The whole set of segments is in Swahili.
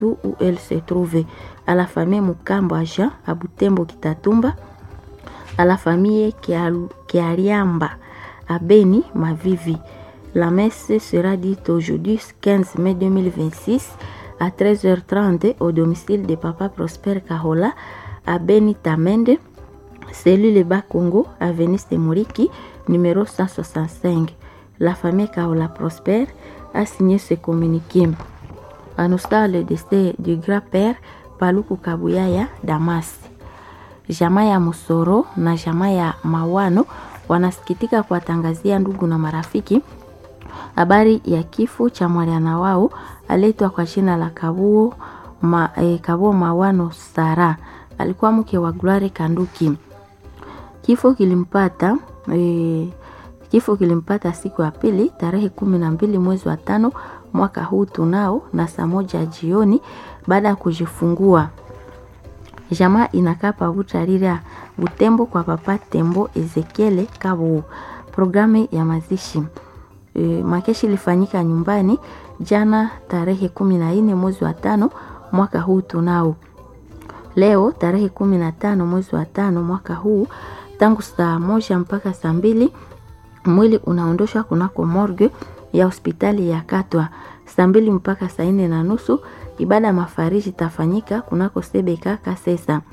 où elle se trouvait, à la famille Mukambo à Jean, à Butembo Kitatumba, à la famille Kiariamba, à Beni Mavivi. La messe sera dite aujourd'hui 15 mai 2026 à 13h30 au domicile de Papa Prosper Kahola à Beni Tamende, cellule Bas Congo, avenue Semuriki, numéro 165. La famille Kahola Prosper a signé ce communiqué. Annonçant le décès du grand-père Paluku Kabuyaya Damas. Jamaa ya Musoro na jamaa ya Mawano wanasikitika kuwatangazia ndugu na marafiki habari ya kifo cha mwana wao aletwa kwa jina la Kabuo, ma, eh, Kabuo Mawano Sara. Alikuwa mke wa Gloire Kanduki. Kifo kilimpata eh, kifo kilimpata siku ya pili tarehe kumi na mbili mwezi wa tano mwaka huu tunao na saa moja jioni baada ya kujifungua. Jamaa inakaa pavutarira Butembo kwa papa Tembo Ezekiele Kabu. Programu ya mazishi e, makeshi ilifanyika nyumbani jana tarehe kumi na nne mwezi wa tano mwaka huu tunao. Leo tarehe kumi na tano mwezi wa tano mwaka huu tangu saa moja mpaka saa mbili mwili unaondoshwa kunako morgue ya hospitali ya Katwa. Saa mbili mpaka saa nne na nusu ibada ya mafariji itafanyika kunako Sebeka Kasesa.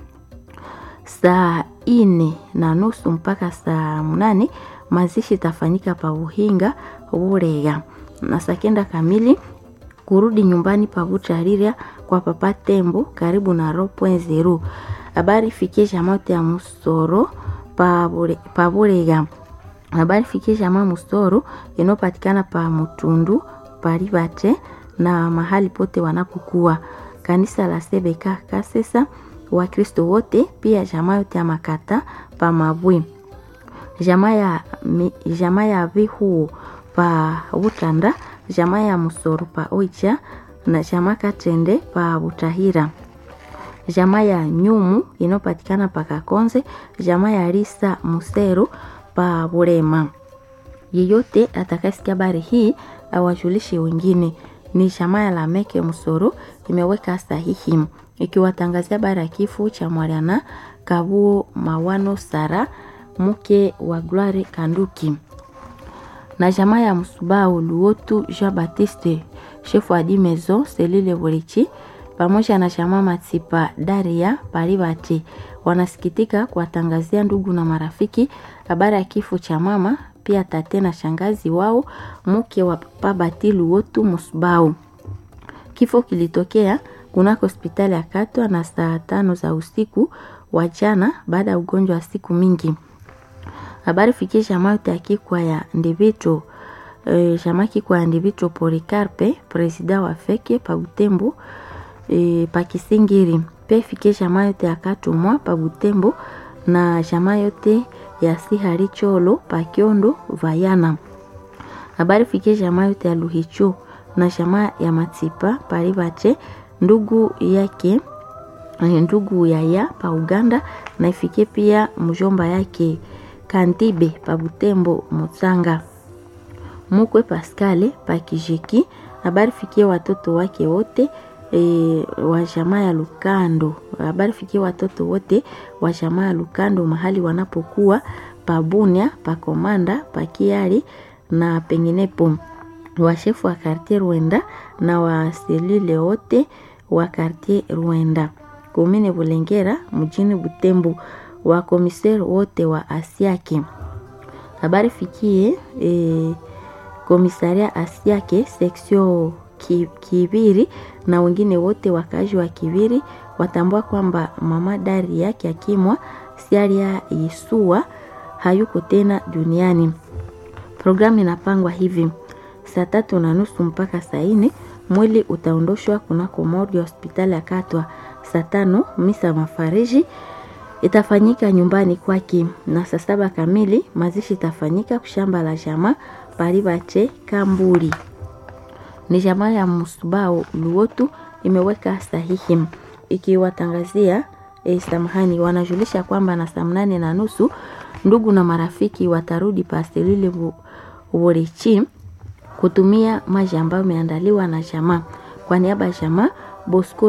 Saa ine na nusu mpaka saa mnane mazishi itafanyika pa Buhinga Burega, na saa kenda kamili kurudi nyumbani pa Butariria kwa papa Tembo karibu na Ro zero. Habari fikie jamote ya Musoro pa Burega. Habari fikie jamaa Musoro inayopatikana pa Mutundu Paribate na mahali pote wanapokuwa kanisa la Sebeka Kasesa, Wakristo wote pia jamaa yote ya Makata pa Mabwi, jamaa ya jamaa ya Vihuo pa Butanda, jamaa ya Musoro pa Oicha na jamaa Katende pa Butahira, jamaa ya Nyumu inayopatikana pa Kakonze, jamaa ya Risa Musero pa Burema. Yeyote atakayesikia habari hii awajulishe wengine. Ni jamaa ya Lameke Musoro imeweka sahihi ikiwatangazia habari ya kifo cha Mwariana Kabuo Mawano Sara mke wa Gloire Kanduki na jamaa ya Msubao Luotu Jean Baptiste chef wa di maison selile Burichi pamoja na jamaa Matipa Daria Paribati wanasikitika kuwatangazia ndugu na marafiki habari ya kifo cha mama pia tate na shangazi wao mke wa papa Bati Luotu Musubao. Kifo kilitokea kunako hospitali ya Katwa na saa tano za usiku wa jana baada ya ugonjwa wa siku mingi. Habari fikie jamaa yote ya kikwa ya Ndivito e, jamaa kikwa ya Ndivito Polikarpe presida wa feke pa Butembo e, pa Kisingiri pe fikie jamaa yote ya Katumwa pa Butembo na jamaa yote ya Sihari Cholo pa Kiondo Vayana. Habari fikie jamaa yote ya Luhicho na jamaa ya Matipa Paribache ndugu yake ndugu yaya pa Uganda na ifikie pia mjomba yake Kantibe pa Butembo Mutsanga. Mukwe Pascale pa Kijeki. Habari fikie watoto wake wote e, wa jamaa ya Lukando. Habari fikie watoto wote wa jamaa ya Lukando mahali wanapokuwa pa Bunia, pa Komanda, pa Kiari na penginepo. Washefu wa kartier Rwenda na waselile wote wa kartier Rwenda. Komine Bulengera mjini Butembo wa komiseri wote wa Asiake. Habari fikie e, komisaria Asiake seksio Kibiri na wengine wote wakazi wa Kibiri watambua kwamba mama dari yake akimwa Siaria Yesua hayuko tena duniani. Programu inapangwa hivi: saa tatu na nusu mpaka saa nne mwili utaondoshwa kunako morgue hospitali ya Katwa. Saa tano misa mafariji itafanyika nyumbani kwake, na saa saba kamili mazishi itafanyika kushamba la jamaa Paribache Kamburi. Ni jamaa ya Musubao Luotu imeweka sahihi ikiwatangazia eh, samahani, wanajulisha kwamba na saa mnane na nusu ndugu na marafiki watarudi paselile Burichi kutumia maji ambayo imeandaliwa na jamaa. Kwa niaba ya jamaa Bosco